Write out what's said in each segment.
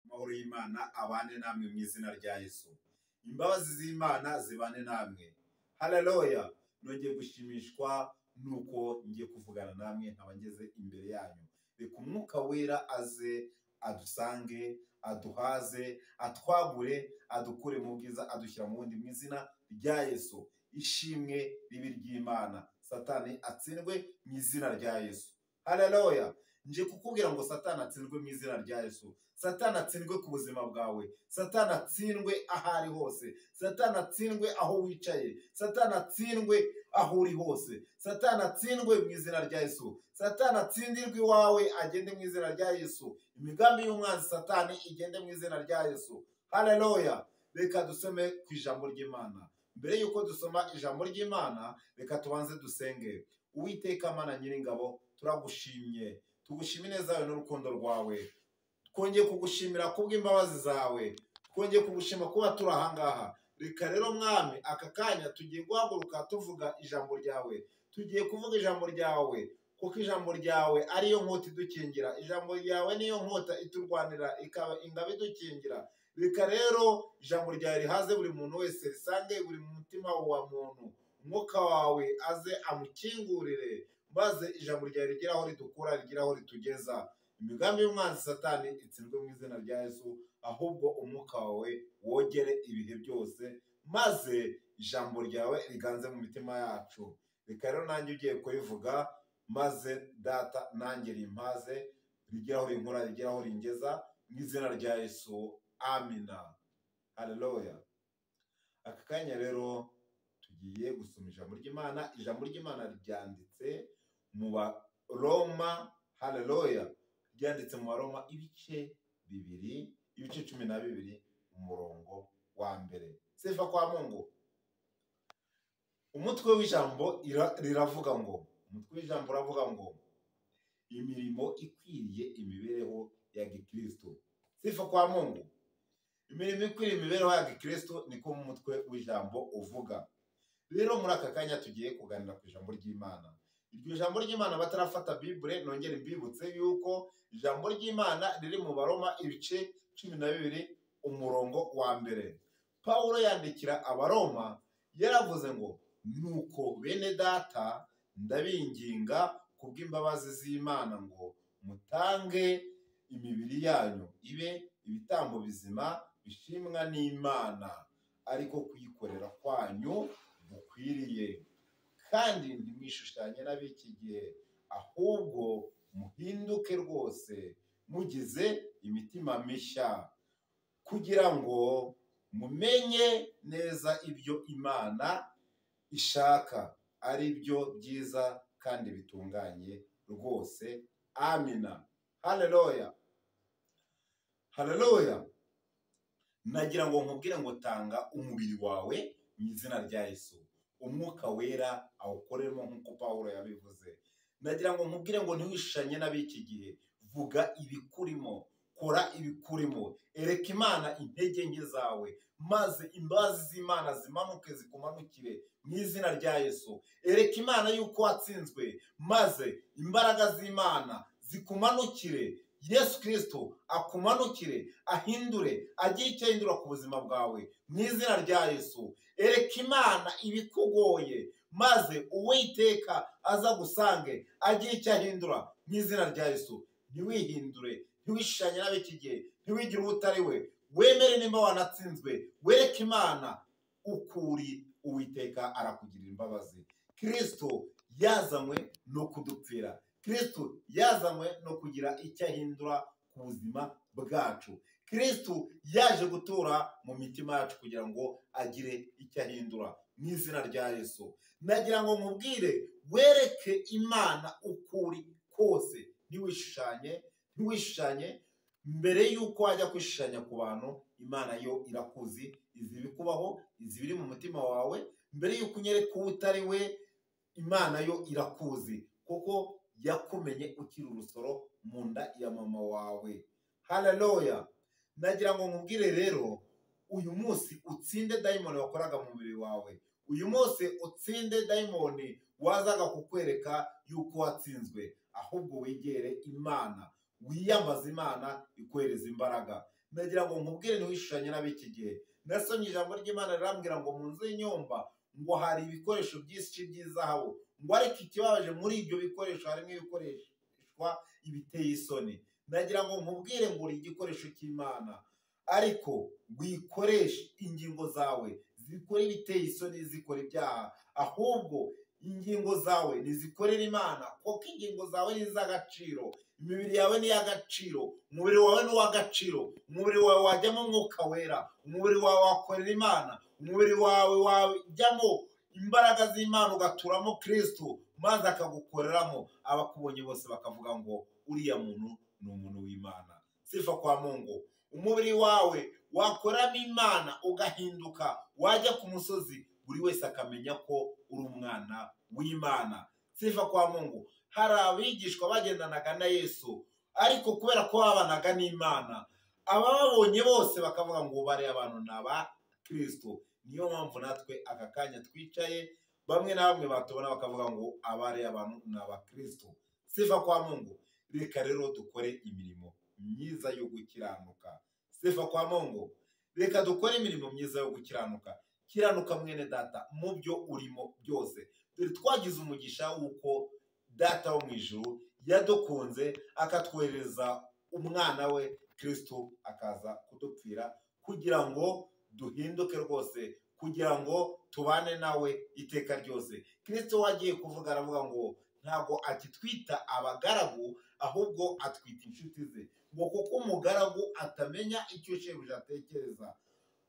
amahoro y'Imana abane namwe mu izina rya Yesu imbabazi z'Imana zibane namwe haleluya nongeye gushimishwa nuko ngiye kuvugana namwe nkaba ngeze imbere yanyu reka umwuka wera aze adusange aduhaze atwagure adukure mu bwiza adushyira mu wundi mu izina rya Yesu ishimwe ribi ry'Imana satani atsindwe mu izina rya Yesu haleluya nje kukubwira ngo satani atsindwe mu izina rya Yesu satani atsindwe ku buzima bwawe satani atsindwe aho ari hose satani atsindwe aho wicaye satani atsindwe aho uri hose satani atsindwe mu izina rya Yesu satani atsindirwe iwawe agende mu izina rya Yesu imigambi y'umwanzi satani igende mu izina rya Yesu haleluya reka dusome ku ijambo ry'Imana mbere y'uko dusoma ijambo ry'Imana reka tubanze dusenge uwiteka mana nyiringabo turagushimye tugushime ineza yawe n'urukundo rwawe twongeye kugushimira kubw'imbabazi zawe twongeye kugushima kuba turi ahangaha reka rero mwami aka kanya tugiye guhaguruka tuvuga ijambo ryawe tugiye kuvuga ijambo ryawe kuko ijambo ryawe ariyo nkota idukingira ijambo ryawe niyo nkota iturwanira ikaba ingabo idukingira reka rero ijambo ryawe rihaze buri muntu wese risange buri mutima wa muntu umwuka wawe aze amukingurire maze ijambo ryawe rigera aho ridukura rigera aho ritugeza imigambi y'umwanzi satani itsindwe mu izina rya yesu ahubwo umwuka wawe wogere ibihe byose maze ijambo ryawe riganze mu mitima yacu reka rero nanjye ugiye kubivuga maze data nanjye rimpaze rigera aho rinkura rigera aho ringeza mu izina rya yesu amina haleluya aka kanya rero tugiye gusoma ijambo ry'imana ijambo ry'imana ryanditse mu baroma haleluya ryanditse mu baroma ibice bibiri ibice cumi na bibiri umurongo wa mbere sefa kwa mungu umutwe w'ijambo ira- riravuga ngo umutwe w'ijambo uravuga ngo imirimo ikwiriye imibereho ya gikristo sefa kwa mungu imirimo ikwiriye imibereho ya gikristo niko umutwe w'ijambo uvuga rero muri aka kanya tugiye kuganira ku ijambo ry'imana iryo jambo ry'imana batarafata bibure nongere mbibutse yuko ijambo ry'imana riri mu baroma ibice cumi na bibiri umurongo wa mbere pawulo yandikira abaroma yaravuze ngo nuko bene data ndabinginga kubw'imbabazi z'imana ngo mutange imibiri yanyu ibe ibitambo bizima bishimwa n'imana ariko kuyikorera kwanyu gukwiriye kandi ntimwishushanye n'ab'iki gihe ahubwo muhinduke rwose mugize imitima mishya kugira ngo mumenye neza ibyo imana ishaka ari byo byiza kandi bitunganye rwose amina haleluya haleluya nagira ngo nkubwire ngo tanga umubiri wawe mu izina rya yesu umwuka wera awukoremo nk'uko paul yabivuze nagira ngo nkubwire ngo ntiwishanye n'ab'iki gihe vuga ibikurimo kora ibikurimo ereka imana intege nke zawe maze imbabazi z'imana zimanuke zikumanukire mu izina rya yesu ereka imana yuko watsinzwe maze imbaraga z'imana zikumanukire yesu kirisito akumanukire ahindure agire icyo ahindura ku buzima bwawe mu izina rya yesu ereka imana ibikugoye maze uwiteka aza gusange agire icyo ahindura mu izina rya yesu ntiwihindure ntiwishanye n'ab'iki gihe ntiwigire uwo utari we wemere nimba wanatsinzwe wereke imana ukuri uwiteka arakugirira imbabazi kirisito yazanywe no kudupfira kirisito yazanywe no kugira icyo ahindura ku buzima bwacu kirisito yaje gutura mu mitima yacu kugira ngo agire icyo ahindura mu izina rya yesu nagira ngo nkubwire wereke imana ukuri kose ntiwishushanye ntiwishushanye mbere y'uko wajya kwishushanya ku bantu imana yo irakuzi izi ibikubaho izi ibiri mu mutima wawe mbere y'uko unyereka uwo utari we imana yo irakuzi kuko yakumenye ukiri urusoro mu nda ya mama wawe haleluya nagira ngo nkubwire rero uyu munsi utsinde dayimoni wakoraga mu mubiri wawe uyu munsi utsinde dayimoni wazaga kukwereka yuko watsinzwe ahubwo wegere imana wiyambaze imana ikohereza imbaraga nagira ngo nkubwire ntiwishushanye n'ab'iki gihe nasomye ijambo ry'imana rirambwira ngo mu nzu y'inyumba ngo hari ibikoresho byinshi by'izahabu ngo ariko ikibabaje muri ibyo bikoresho harimo ibikoreshwa ibiteye isoni nagira ngo nkubwire ngo uri igikoresho cy'imana ariko wikoreshe ingingo zawe zikore ibiteye isoni zikora ibyaha ahubwo ingingo zawe nizikorere imana kuko ingingo zawe ni iz'agaciro imibiri yawe ni iy'agaciro umubiri wawe ni uw'agaciro umubiri wawe wajyamo umwuka wera umubiri wawe wakorera imana umubiri wawe wajyamo imbaraga z'imana ugaturamo kirisito maze akagukoreramo abakubonye bose bakavuga ngo uriya muntu ni umuntu w'imana sifa kwa mungu umubiri wawe wakoramo imana ugahinduka wajya ku musozi buri wese akamenya ko uri umwana w'imana sifa kwa mungu hari abigishwa bagendanaga na yesu ariko kubera ko babanaga n'imana abababonye bose bakavuga ngo bariya abantu ni aba kirisito niyo mpamvu natwe aka kanya twicaye bamwe na bamwe batubona bakavuga ngo abariya abantu ni aba kirisito sifa kwa mungu reka rero dukore imirimo myiza yo gukiranuka sifa kwa mungu reka dukore imirimo myiza yo gukiranuka kiranuka mwene data mu byo urimo byose dore twagize umugisha w'uko data wo mu ijuru yadukunze akatwohereza umwana we kirisito akaza kudupfira kugira ngo duhinduke rwose kugira ngo tubane nawe iteka ryose kirisito wagiye kuvuga aravuga ngo ntabwo akitwita abagaragu ahubwo atwita inshuti ze ngo kuko umugaragu atamenya icyo shebuja atekereza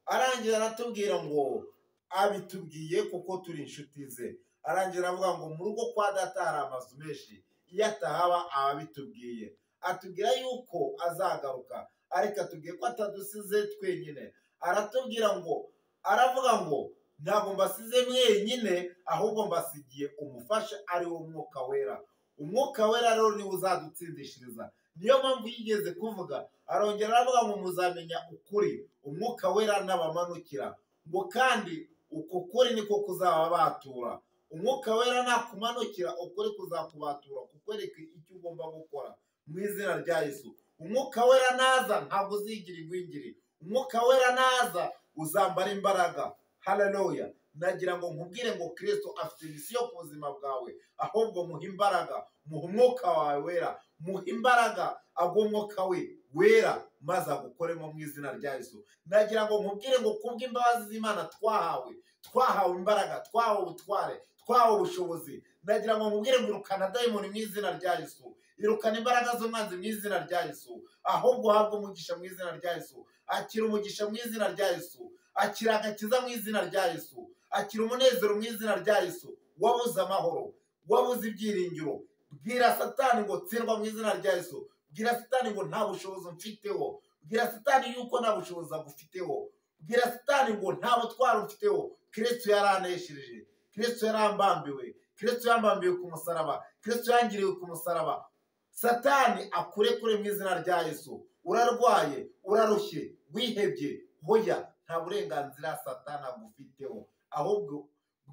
arangira aratubwira ngo abitubwiye kuko turi inshuti ze arangira avuga ngo mu rugo kwa data hari amazu menshi iyo atahaba aba abitubwiye atubwira yuko azagaruka ariko atubwiye ko atadusize twenyine aratubwira ngo aravuga ngo ntabwo mbasize mwenyine ahubwo mbasigiye umufasha ari wo mwuka wera umwuka wera rero niwe uzadutsindishiriza niyo mpamvu yigeze kuvuga arongera aravuga ngo muzamenya ukuri umwuka wera n'abamanukira ngo kandi uko kuri niko kuzaba batura umwuka wera nakumanukira ukuri kuzakubatura kukwereka icyo ugomba gukora mu izina rya yesu umwuka wera naza ntabwo uzigira ingwingiri umwuka wera naza uzambara imbaraga haleluya nagira ngo nkubwire ngo kirisito afite misiyo ku buzima bwawe ahubwo muhe imbaraga muhe umwuka wawe wera muhe imbaraga agwa umwuka we wera maze agukoremo mu izina rya yesu nagira ngo nkubwire ngo kubw'imbabazi z'imana twahawe twahawe imbaraga twahawe ubutware twahawe ubushobozi nagira ngo nkubwire ngo irukana dayimoni mu izina rya yesu irukana imbaraga z'umwanzi mu izina rya yesu ahubwo uhabwe umugisha mu izina rya yesu akira umugisha mu izina rya yesu akira agakiza mu izina rya yesu akira umunezero mu izina rya yesu wabuze amahoro wabuze ibyiringiro bwira satani ngo tsindwa mu izina rya yesu bwira satani ngo nta bushobozi mfiteho bwira satani yuko nta bushobozi agufiteho bwira satani ngo nta butwari ufiteho kirisito yaraneshereje kirisito yarambambiwe kirisito yambambiwe ku musaraba kirisito yangiriwe ku musaraba satani akurekure mu izina rya yesu urarwaye urarushye wihebye hoya nta burenganzira satani agufiteho ahubwo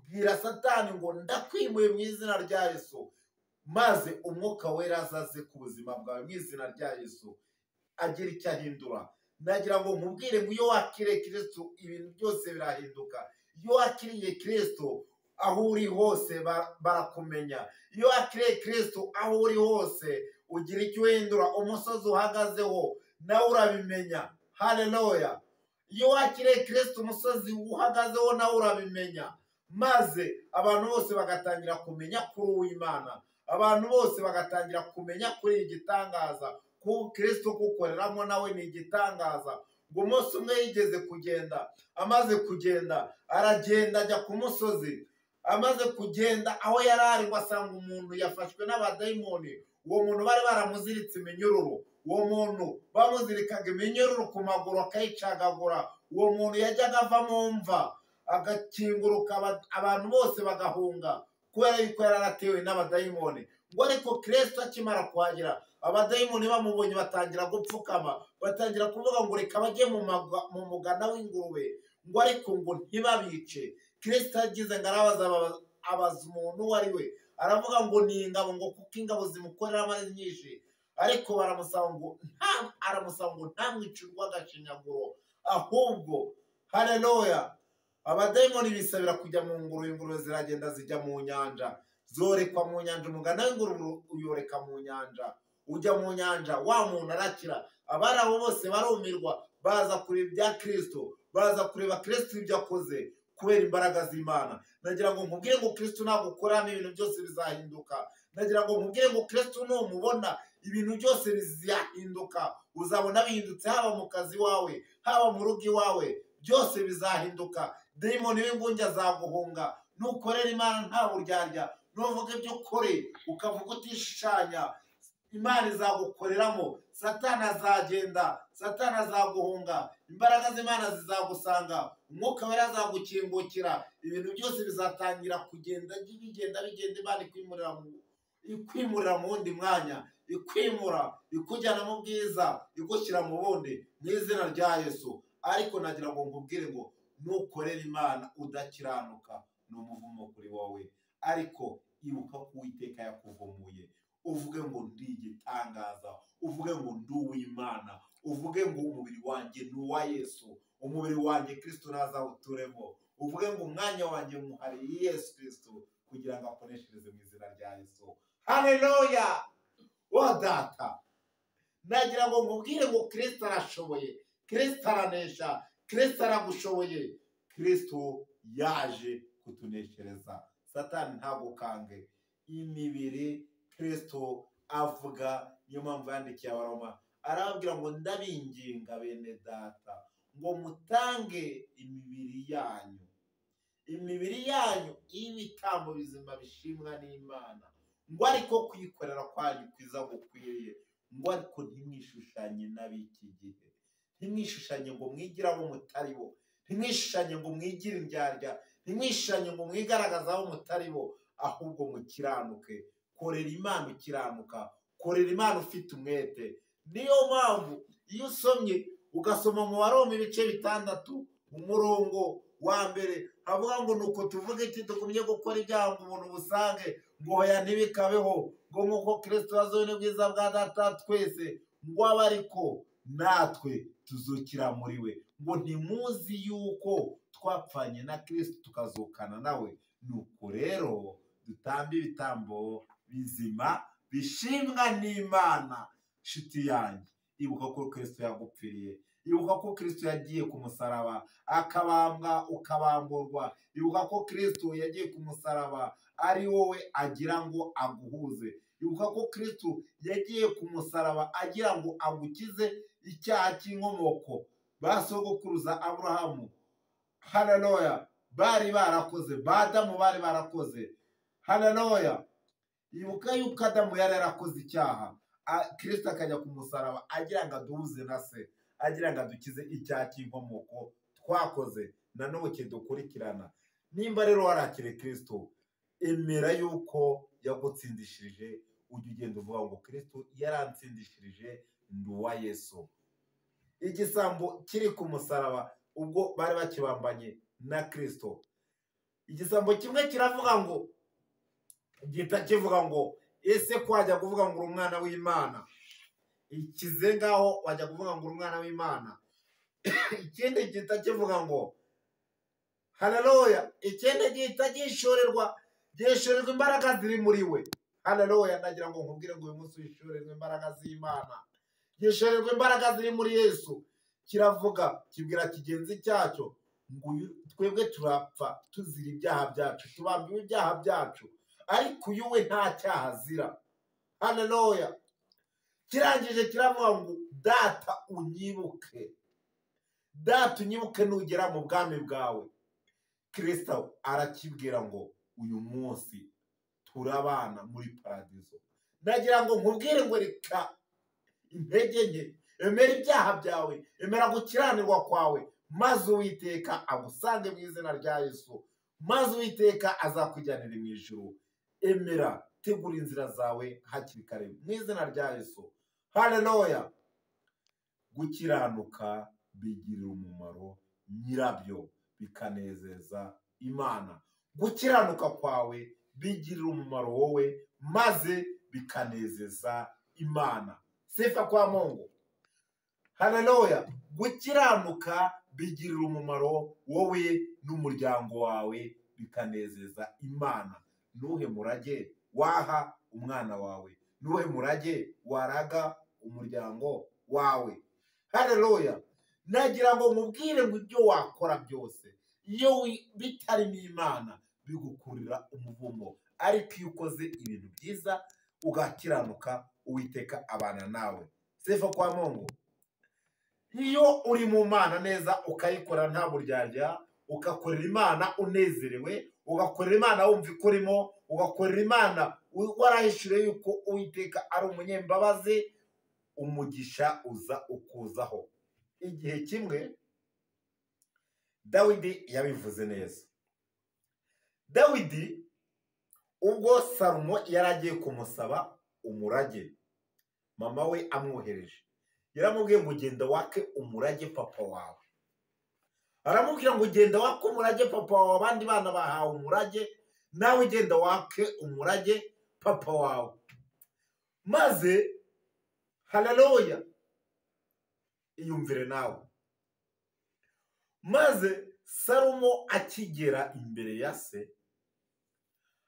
bwira satani ngo ndakwimuye mu izina rya yesu maze umwuka wera azaze ku buzima bwawe mu izina rya yesu agira icyo ahindura nagira ngo nkubwire ngo iyo wakiriye kirisito ibintu byose birahinduka iyo wakiriye kirisito aho uri hose barakumenya iyo wakiriye kirisito aho uri hose ugira icyo uhindura umusozi uhagazeho nawe urabimenya haleluya iyo wakiriye kirisito umusozi uhagazeho nawe urabimenya maze abantu bose bagatangira kumenya kuri uw'imana abantu bose bagatangira kumenya kuri igitangaza kuko kirisito kukoreramo nawe ni igitangaza ngo umunsi umwe yigeze kugenda amaze kugenda aragenda ajya ku musozi amaze kugenda aho yari ari ngo asanga umuntu yafashwe n'abadayimoni uwo muntu bari baramuziritse iminyururu uwo muntu bamuzirikaga iminyururu ku maguru akayicagagura uwo muntu yajyaga ava mu mva agakinguruka abantu bose bagahunga kubera yuko yari aratewe n'abadayimoni ngo ariko kirisito akimara kuhagera abadayimoni bamubonye batangira gupfukama batangira kuvuga ngo reka bajye mu mugana w'ingurube ngo ariko ngo ntibabice kirisito yagize ngo arabaza abaza umuntu uwo ari we aravuga ngo ni ingabo ngo kuko ingabo zimukoreramo ari nyinshi ariko baramusaba ngo nta aramusaba ngo ntamwicirwe agashinyaguro ahubwo hareruya abadayimoni bisabira kujya mu ngurube ingurube ziragenda zijya mu nyanja zorekwa mu nyanja umugana w'ingurube uyoreka mu nyanja ujya mu nyanja wa muntu arakira abari aho bose barumirwa baza kureba ibya kirisito baza kureba kirisito ibyo akoze kubera imbaraga z'imana nagira ngo nkubwire ngo kirisito nagukoramo ibintu byose bizahinduka nagira ngo nkubwire ngo kirisito numubona ibintu byose bizahinduka uzabona bihindutse haba mu kazi wawe haba mu rugo iwawe byose bizahinduka demoni w'ingunge azaguhunga nukorera imana nta buryarya nuvuga ibyo ukore ukavuga utishushanya imana izagukoreramo satani azagenda satani azaguhunga imbaraga z'imana zizagusanga umwuka wera azagukingukira ibintu byose bizatangira kugenda bigenda bigenda imana ikwimurira mu ikwimurira mu wundi mwanya ikwimura ikujyana mu bwiza igushyira mu bundi mu izina rya yesu ariko nagira ngo nkubwire ngo nukorera imana udakiranuka ni umuvumo kuri wowe ariko ibuka ko uwiteka yakuvumuye uvuge ngo ndi igitangaza uvuge ngo ndi uw'imana uvuge ngo umubiri wanjye ni uwa yesu umubiri wanjye kirisito ntazawuturemo uvuge ngo umwanya wanjye muhariye yesu kirisito kugira ngo akoreshereze mu izina rya yesu hareruya data nagira ngo nkubwire ngo kirisito arashoboye kirisito aranesha kirisito aragushoboye kirisito yaje kutuneshereza satani ntagukange imibiri kirisito avuga niyo mpamvu yandikiye abaroma arababwira ngo ndabinginga bene data ngo mutange imibiri yanyu imibiri yanyu y'ibitambo bizima bishimwa n'imana ngo ariko kuyikorera kwanyu kwiza gukwiriye ngo ariko ntimwishushanye n'ab'iki gihe ntimwishushanye ngo mwigire abo mutari bo ntimwishushanye ngo mwigire indyarya ntimwishushanye ngo mwigaragaze abo mutari bo ahubwo mukiranuke korera imana ukiranuka korera imana ufite umwete niyo mpamvu iyo usomye ugasoma mu baroma ibice bitandatu umurongo wa mbere havuga ngo nuko tuvuga iki tugumye gukora ibyaha ngo umuntu busange ngo hoya ntibikabeho ngo nk'uko kirisito wazuwe n'ubwiza bwa data twese ngo abe ariko natwe tuzukira muri we ngo ntimuzi yuko twapfanye na kirisito tukazukana nawe nuko rero dutambe ibitambo bizima bishimwa n'imana nshuti yanjye ibuka ko kirisito yagupfiriye ibuka ko kirisito yagiye ku musaraba akabambwa ukabamburwa ibuka ko kirisito yagiye ku musaraba ari wowe agira ngo aguhuze ibuka ko kirisito yagiye ku musaraba agira ngo agukize icyaha cy'inkomoko ba sogokuruza aburahamu hararoya bari barakoze badamu bari barakoze hararoya ibuka yuko adamu yari yarakoze icyaha kirisita akajya ku musaraba agira ngo aduhuze na se agira ngo adukize icyaha cy'inkomoko twakoze nanone kidukurikirana nimba rero warakire kirisito emera yuko yagutsindishirije ujya ugenda uvuga ngo kirisito yaransindishirije ndi uwa yesu igisambo kiri ku musaraba ubwo bari bakibambanye na kirisito igisambo kimwe kiravuga ngo gihita kivuga ngo ese ko wajya kuvuga ngo uri umwana w'imana ikize ngaho wajya kuvuga ngo uri umwana w'imana ikindi gihita kivuga ngo hararoya ikindi gihita gishorerwa gishorerwa imbaraga ziri muri we hararoya nagira ngo nkubwire ngo uyu munsi wishorerwe imbaraga z'imana gishorerwa imbaraga ziri muri yesu kiravuga kibwira kigenzi cyacyo ngo twebwe turapfa tuzira ibyaha byacu tubambiwe ibyaha byacu ariko uyu we nta cyaha azira hararoya kirangije kiravuga ngo data unyibuke data unyibuke nugera mu bwami bwawe kirisita arakibwira ngo uyu munsi turabana muri paradizo nagira ngo nkubwire ngo reka intege nke emera ibyaha byawe emera gukiranirwa kwawe maze uwiteka agusange mu izina rya yesu maze uwiteka azakujyanira mu ijuru emera tegura inzira zawe hakiri kare mu izina rya yesu hararoya gukiranuka bigirira umumaro nyirabyo bikanezeza imana gukiranuka kwawe bigirira umumaro wowe maze bikanezeza imana sifa kwa mungu haleluya gukiranuka bigirira umumaro wowe n'umuryango wawe bikanezeza imana nuhe murage waha umwana wawe nuhe murage waraga umuryango wawe haleluya nagira ngo mubwire ngo ibyo wakora byose iyo wi- bitarimo imana bigukurira umuvumo ariko iyo ukoze ibintu byiza ugakiranuka uwiteka abana nawe sifa kwa mungu iyo uri mu mana neza ukayikora nta buryarya ugakorera imana unezerewe ugakorera imana wumva ko urimo ugakorera imana u- warahishuriye yuko uwiteka ari umunyembabazi umugisha uza ukuzaho igihe kimwe dawidi yabivuze neza dawidi ubwo salomo yari agiye kumusaba umurage mama we amwohereje yaramubwiye ngo genda wake umurage papa wawe aramubwira ngo genda wake umurage papa wawe abandi bana bahawe umurage nawe genda wake umurage papa wawe maze haleluya iyumvire nawe maze salomo akigera imbere ya se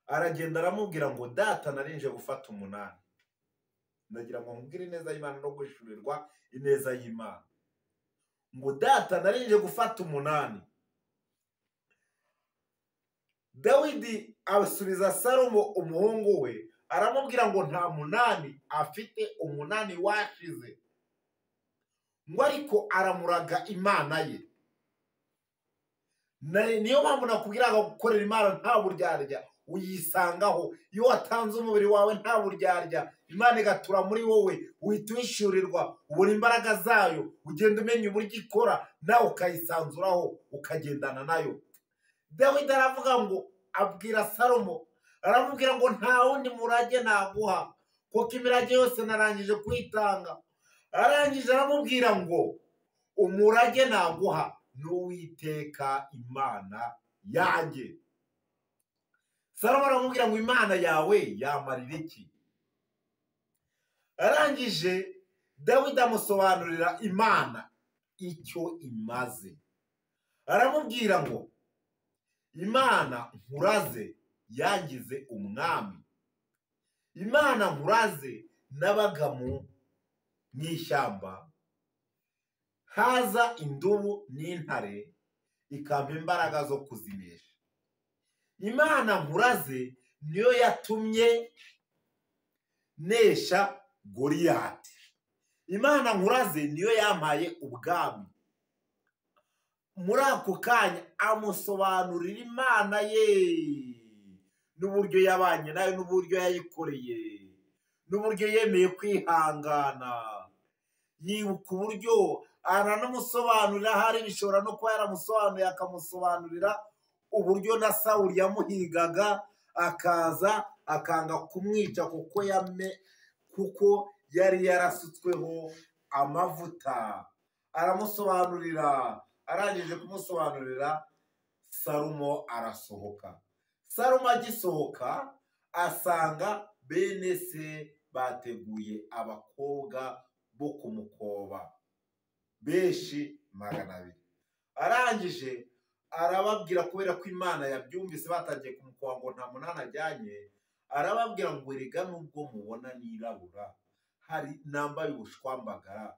aragenda aramubwira ngo data narinje gufata umunani ndagira ngo nkubwire ineza y'imana no guhishurirwa ineza y'imana ngo data narinje gufata umunani dawidi asubiza salomo umuhungu we aramubwira ngo nta munani afite umunani washize ngo ariko aramuraga imana ye Na- niyo mpamvu nakubwira ngo gukorera imana nta buryarya uyisangaho iyo watanze umubiri wawe nta buryarya imana igatura muri wowe uhita uhishyurirwa ubura imbaraga zayo ugenda umenya uburyo ikora nawe ukayisanzuraho ukagendana nayo dawidi aravuga ngo abwira salomo aramubwira ngo nta wundi murage naguha kuko imirage yose narangije kuyitanga arangije aramubwira ngo umurage naguha n'uwiteka imana yanjye salomo aramubwira ngo imana yawe yamarira iki arangije dawidi amusobanurira imana icyo imaze aramubwira ngo imana nkuraze yangize umwami imana nkuraze nabaga mu mu ishyamba haza indubu n'intare ikampa imbaraga zo kuzinesha imana nkuraze niyo yatumye nesha goriyati imana nkuraze niyo yampaye ubwami muri ako kanya amusobanurira imana ye n'uburyo yabanye nayo n'uburyo yayikoreye n'uburyo yemeye kwihangana yibuka uburyo aranamusobanurira hari bishobora no kuba yaramusobanuriye akamusobanurira uburyo na sawuli yamuhigaga akaza akanga kumwica kuko yame kuko yari yarasutsweho amavuta aramusobanurira arangije kumusobanurira sarumo arasohoka sarumo agisohoka asanga bene se bateguye abakobwa bo kumukoba benshi magana abiri arangije arababwira kubera ko imana yabyumvise batangiye kumukoba ngo nta munani ajyanye arababwira ngo erega nubwo mubona nirabura hari nambaye ubushwambagara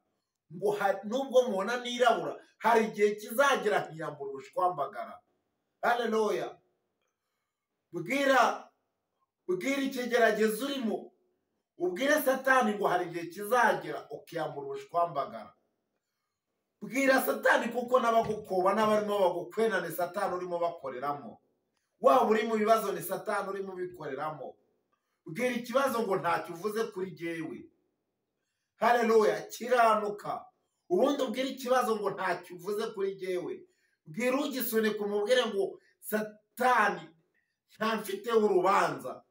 ngo ha- nubwo mubona nirabura hari igihe kizagera nkiyambura ubushwambagara haleluya bwira bwira ikigeragezo urimo ubwire satani ngo hari igihe kizagera ukiyambura ubushwambagara bwira satani kuko n'abagukoba n'abarimo bagukwena ni satani urimo bakoreramo waba uri mu bibazo ni satani urimo ubikoreramo bwira ikibazo ngo ntacyo uvuze kuri jyewe haleluya kiranuka ubundi ubwire ikibazo ngo ntacyo uvuze kuri jyewe bwira ugisunika umubwire ngo satani nta mfiteho urubanza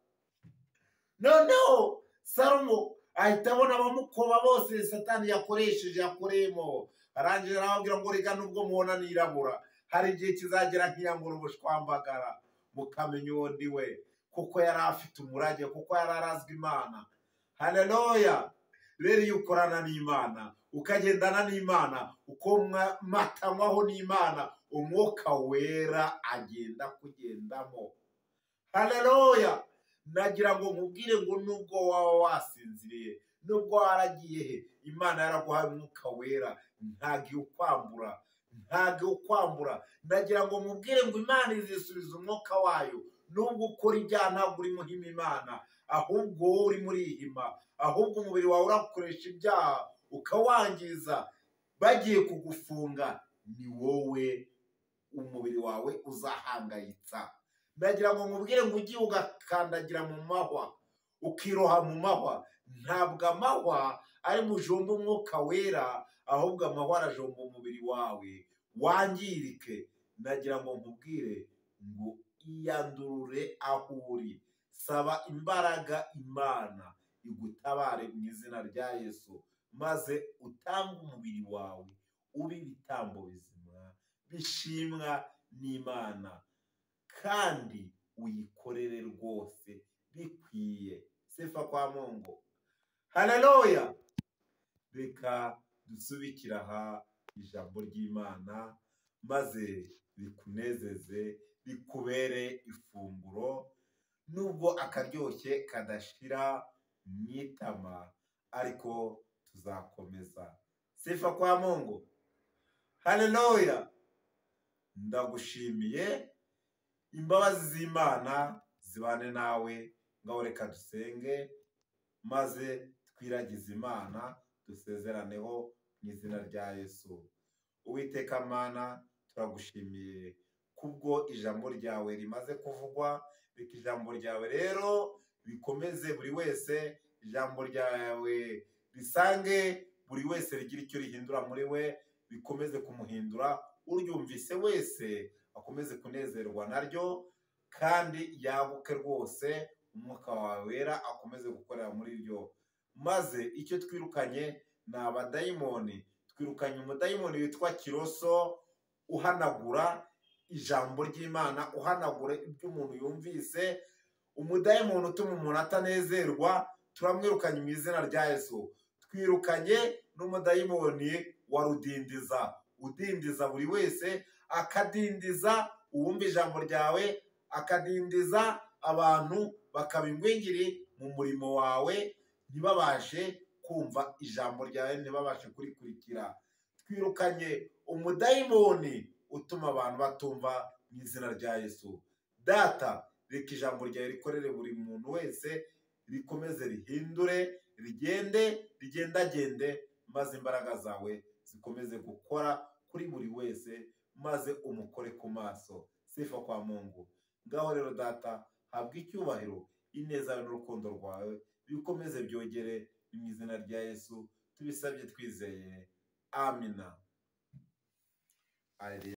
noneho salomo ahita abona abamukoba bose satani yakoresheje yakoreyemo arangije arababwira ngo reka nubwo mubona nirabura hari igihe kizagera nkiyambura ubushwambagara mukamenya uwo ndi we kuko yari afite umurage kuko yari arazwi imana haleluya rero iyo ukorana n'imana ukagendana n'imana ukomatanywaho n'imana umwuka wera agenda kugendamo haleluya nagira ngo nkubwire ngo nubwo waba wasinziriye nubwo waragiye he imana yaraguhaye umwuka wera ntabwo iwukwambura ntabwo iwukwambura nagira ngo nkubwire ngo imana izisubiza umwuka wayo nubwo ukora ibyaha ntabwo uri muhima imana ahubwo wowe urimo urihima ahubwo umubiri wawe urakoresha ibyaha ukawangiza bagiye kugufunga ni wowe umubiri wawe uzahangayitsa ndagira ngo nkubwire ngo ugiye ugakandagira mu mahwa ukiroha mu mahwa ntabwo amahwa ari mujomba umwuka wera ahubwo amahwa arajomba umubiri wawe wangirike ndagira ngo nkubwire ngo iyandurure aho uri saba imbaraga imana igutabare mu izina rya yesu maze utange umubiri wawe ube ibitambo bizima bishimwa n'imana kandi uyikorere rwose bikwiye sefa kwa mungu haleluya reka dusubikire aha ijambo ry'imana maze rikunezeze rikubere ifunguro nubwo akaryoshye kadashira mu itama ariko tuzakomeza sifa kwa mungu haleluya ndagushimiye imbabazi z'imana zibane nawe ngaho reka dusenge maze twiragize imana dusezeraneho mu izina rya yesu uwiteka mana turagushimiye kubwo ijambo ryawe rimaze kuvugwa reka ijambo ryawe rero rikomeze buri wese ijambo ryawe risange buri wese rigira icyo rihindura muri we rikomeze kumuhindura uryumvise wese akomeze kunezerwa naryo kandi yaguke rwose umwuka wawe wera akomeze gukorera muri ryo maze icyo twirukanye ni abadayimoni twirukanye umudayimoni witwa kiroso uhanagura ijambo ry'imana uhanagura ibyo umuntu yumvise umudayimuntu utuma umuntu atanezerwa turamwirukanye mu izina rya yesu twirukanye n'umudayimoni wa rudindiza udindiza buri wese akadindiza uwumva ijambo ryawe akadindiza abantu bakaba ingwingiri mu murimo wawe ntibabashe kumva ijambo ryawe ntibabashe kurikurikira twirukanye umudayimoni utuma abantu batumva mu izina rya yesu data reka ijambo ryawe rikorere buri muntu wese rikomeze rihindure rigende rigendagende maze imbaraga zawe zikomeze gukora kuri buri wese maze umukore ku maso sifa kwa mungu ngaho rero data habwa icyubahiro ineza n'urukundo rwawe bikomeze byogere mu izina rya yesu tubisabye twizeye amina